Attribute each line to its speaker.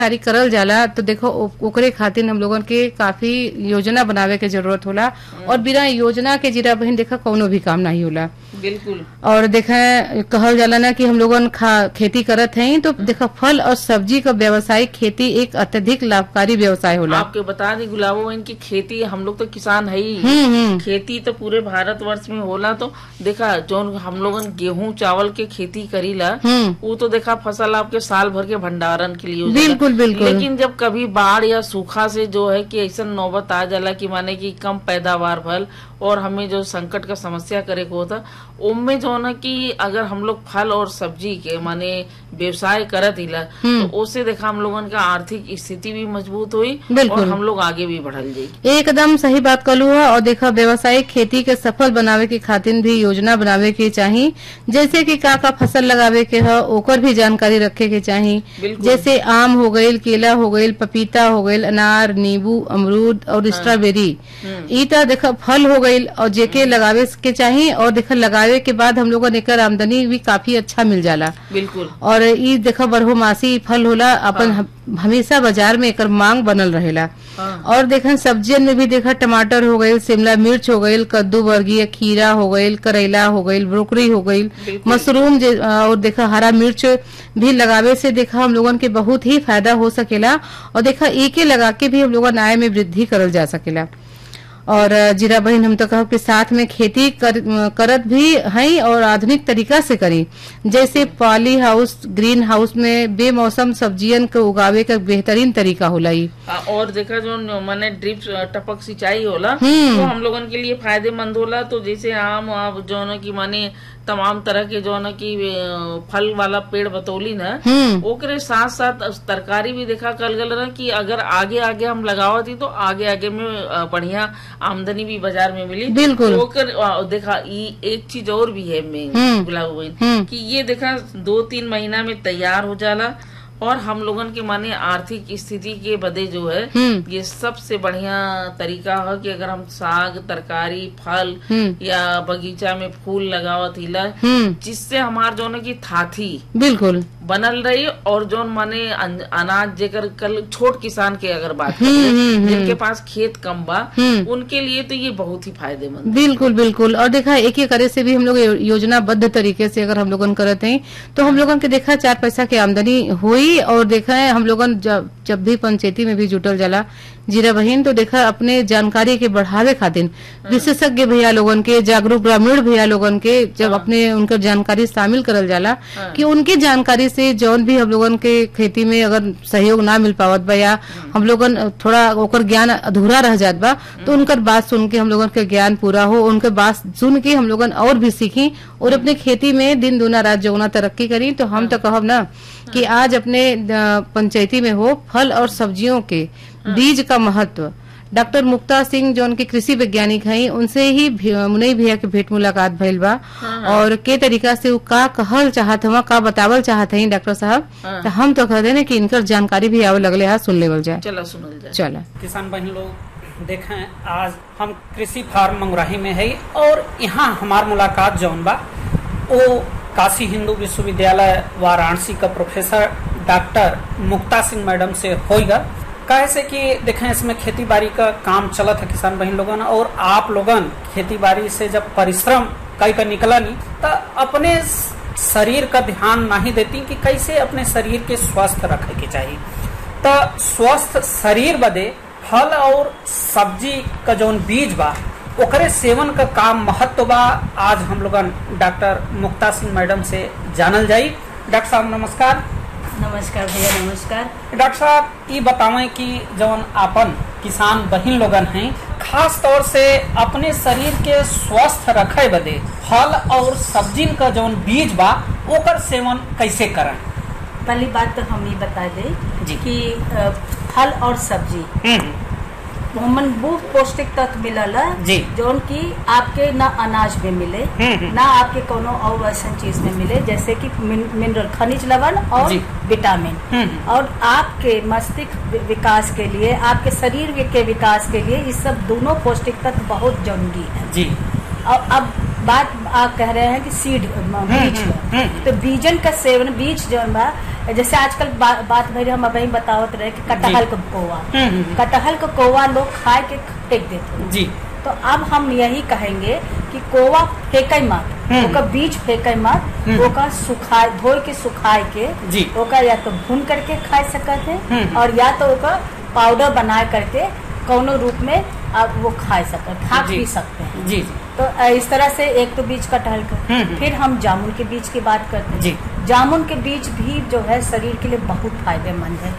Speaker 1: जारी करल जाला तो देखो ओ- ओकरे खातिर हम लोगन के काफी योजना बनावे के जरूरत होला और बिना योजना के जीरा बहन देखा कौनो भी काम नहीं होला
Speaker 2: बिल्कुल
Speaker 1: और देखे कहल जाला ना कि हम लोगन खा खेती करत हैं तो देखा फल और सब्जी का व्यवसायिक खेती एक अत्यधिक लाभकारी व्यवसाय होला
Speaker 2: आपके बता दी गुलाबो बहन की खेती हम लोग तो किसान है ही
Speaker 1: हम्म हम्म
Speaker 2: खेती तो पूरे भारत वर्ष में होला तो देखा जो हम लोगन गेहूं चावल के खेती करीला
Speaker 1: हम्म
Speaker 2: वो तो देखा फसल आपके साल भर के भंडारण के लिए हो जाला।
Speaker 1: बिल्कुल, बिल्कुल।
Speaker 2: लेकिन जब कभी बाढ़ या सूखा से जो है कि ऐसा नौबत आ जाला कि माने कि कम पैदावार भल और हमें जो संकट का समस्या करे को होता उनमें जो है ना कि अगर हम लोग फल और सब्जी के माने व्यवसाय करत हिला तो उससे देखा हम लोगन का आर्थिक स्थिति भी मजबूत हुई
Speaker 1: बिल्कुल।
Speaker 2: और हम लोग आगे भी बढ़ल जाई
Speaker 1: एकदम सही बात कलू है और देखा व्यवसायिक खेती के सफल बनावे के खातिर भी योजना बनावे के चाही जैसे कि का का फसल लगावे के है ओकर भी जानकारी रखे के चाही
Speaker 2: बिल्कुल।
Speaker 1: जैसे आम हो गईल केला हो गईल पपीता हो गईल अनार नींबू अमरूद और स्ट्रॉबेरी ई तो देखा फल हो गईल और जेके लगावे के चाही और देखा लगावे के बाद हम लोगन एकर आमदनी भी काफी अच्छा मिल जाला
Speaker 2: बिल्कुल
Speaker 1: और ई देखा बरहोमासी फल होला अपन हम- हमेशा बाजार में एकर मांग बनल रहेला
Speaker 2: हाँ।
Speaker 1: और देखा सब्जियन में भी देखा टमाटर हो गईल शिमला मिर्च हो गईल कद्दू वर्गीय खीरा हो गईल करेला हो गईल ब्रोकरी हो गईल
Speaker 2: बिल्कुल।
Speaker 1: मशरूम जे- और देखा हरा मिर्च भी लगावे से देखा हम लोगन के बहुत ही फायदा हो सकेला और देखा एके लगा के भी हम लोगन आय में वृद्धि करल जा सकेला और अ, जीरा बहन हम तो कहब कि साथ में खेती कर, अ, करत भी हई और आधुनिक तरीका से करी जैसे पॉली हाउस ग्रीन हाउस में बेमौसम सब्जियन के उगावे का बेहतरीन तरीका होला ई
Speaker 2: आ, और देखा जो न- माने ड्रिप टपक सिंचाई होला
Speaker 1: हम्म।
Speaker 2: तो हम लोगन के लिए फायदेमंद होला तो जैसे आम आप जो है कि माने तमाम तरह के जो है कि अ, फल वाला पेड़ बतौली न
Speaker 1: हम्म
Speaker 2: ओकरे साथ साथ तरकारी भी देखा कल गल रहा कि अगर आगे आगे हम लगावत ही तो आगे आगे में अ, बढ़िया आमदनी भी बाजार में मिली
Speaker 1: बिल्कुल।
Speaker 2: तो ओकर अ, देखा ई एक चीज और भी है में
Speaker 1: हम्म।
Speaker 2: गुलाब बहन
Speaker 1: हम्म।
Speaker 2: कि ये देखा दो तीन महीना में तैयार हो जाला और हम लोगन के माने आर्थिक स्थिति के बदे जो है
Speaker 1: हम्म
Speaker 2: ये सबसे बढ़िया तरीका है कि अगर हम साग तरकारी फल
Speaker 1: हम्म
Speaker 2: या बगीचा में फूल लगावत हिला
Speaker 1: हम्म
Speaker 2: जिससे हमार जो है कि थाथी
Speaker 1: बिल्कुल
Speaker 2: बनल रही और जो माने अन- अनाज जेकर कल छोट किसान के अगर बात
Speaker 1: हम्म,
Speaker 2: करें
Speaker 1: हम्म,
Speaker 2: जिनके पास खेत कम बा
Speaker 1: हम्म।
Speaker 2: उनके लिए तो ये बहुत ही फायदेमंद
Speaker 1: बिल्कुल बिल्कुल और देखा एक एक करे से भी हम लोग यो- योजनाबद्ध तरीके से अगर हम लोगन करते हैं तो हम लोगन के देखा चार पैसा की आमदनी हुई और देखा है हम लोगन जब जब भी पंचायती में भी जुटल जाला जीरा बहिन तो देखा अपने जानकारी के बढ़ावे खातिर विशेषज्ञ भैया लोगन के जागरूक ग्रामीण भैया लोगन के जब अपने उनकर जानकारी शामिल करल जाला कि उनकी जानकारी से जौन भी हम लोगन के खेती में अगर सहयोग ना मिल पावत बा या हम लोगन थोड़ा ओकर ज्ञान अधूरा रह जात बा तो उनकर बात सुन के हम लोगन के ज्ञान पूरा हो उनके बात सुन के हम लोगन और भी सीखी और अपने खेती में दिन दूना रात जौना तरक्की करी तो हम तो कहब ना कि आज अपने अ, पंचायती में हो फल और सब्जियों के बीज का महत्व डॉक्टर मुक्ता सिंह जो उनके कृषि वैज्ञानिक हैं उनसे ही भी- मुनई भैया के भेंट मुलाकात भइल बा और के तरीका से उ का कहल चाहत हवा का बतावल चाहत हई डॉक्टर साहब
Speaker 2: हाँ।
Speaker 1: तो हम तो कहते हैं कि इनकर जानकारी भी आवे लगले है सुन लेवल जाए
Speaker 2: चला सुनल जाए
Speaker 1: चला
Speaker 3: किसान बहन लोग देखें आज हम कृषि फार्म मंगराही में है और यहाँ हमार मुलाकात जौन बा वो काशी हिंदू विश्वविद्यालय वाराणसी का professor doctor Mukta Singh madam से होगा कैसे कि देखें इसमें खेती बाड़ी का काम चलत है किसान बहन लोगन और आप लोगन खेती बाड़ी से जब परिश्रम कई का निकला नहीं तो अपने शरीर का ध्यान नहीं देती कि कैसे अपने शरीर के स्वस्थ रखे के चाहिए तो स्वस्थ शरीर बदे फल और सब्जी का जौन बीज बा ओकरे सेवन का काम महत्व बा आज हम लोगन डॉक्टर मुक्ता सिंह मैडम से जानल जाई डॉक्टर साहब नमस्कार
Speaker 4: नमस्कार भैया नमस्कार
Speaker 3: डॉक्टर साहब ये बतावें कि जौन आपन किसान बहिन लोगन हैं खास तौर से अपने शरीर के स्वस्थ रखे बदे फल और सब्जी का जौन बीज बा ओकर सेवन कैसे करें
Speaker 4: पहली बात तो हम ये बता
Speaker 3: जी।
Speaker 4: दें कि अ, फल और सब्जी
Speaker 3: हम्म,
Speaker 4: हमन वो पौष्टिक तत्व मिलला
Speaker 3: जी।
Speaker 4: जौन की आपके ना अनाज में मिले
Speaker 3: हम्म, हम्म।
Speaker 4: ना आपके कोनो और ऐसा चीज में मिले जैसे कि मिन- मिनरल खनिज लवण और
Speaker 3: जी।
Speaker 4: विटामिन
Speaker 3: हम्म।
Speaker 4: और आपके मस्तिष्क वि- विकास के लिए आपके शरीर वि- के विकास के लिए इस सब दोनों पौष्टिक तत्व बहुत जरूरी है
Speaker 3: जी
Speaker 4: और अब बात आप कह रहे हैं कि सीड बीज
Speaker 3: हम्म,
Speaker 4: का।
Speaker 3: हम्म।
Speaker 4: तो बीजन का सेवन बीज जो बा जैसे आजकल बा, बात भरी हम अभी बतावत रहे कि कटहल का कोवा
Speaker 3: हम्म, हम्म, हम्म।
Speaker 4: कटहल का कोवा लोग खाए के फेंक देते हैं
Speaker 3: जी
Speaker 4: तो अब हम यही कहेंगे कि कोवा फेंके मत
Speaker 3: हम्म।
Speaker 4: ओका बीज फेंके मत
Speaker 3: हम्म।
Speaker 4: ओका सुखाए धोए के सुखाए के
Speaker 3: जी।
Speaker 4: ओका या तो भून करके खा सकते हैं
Speaker 3: हम्म।
Speaker 4: और या तो ओका पाउडर बना करके कौनो रूप में आप वो खा सकते हैं खा
Speaker 3: जी।
Speaker 4: पी सकते हैं
Speaker 3: जी जी
Speaker 4: तो अ, इस तरह से एक तो बीज कटहल का
Speaker 3: हम्म, हम्म।
Speaker 4: फिर हम जामुन के बीज की बात करते हैं
Speaker 3: जी।
Speaker 4: जामुन के बीज भी जो है शरीर के लिए बहुत फायदेमंद है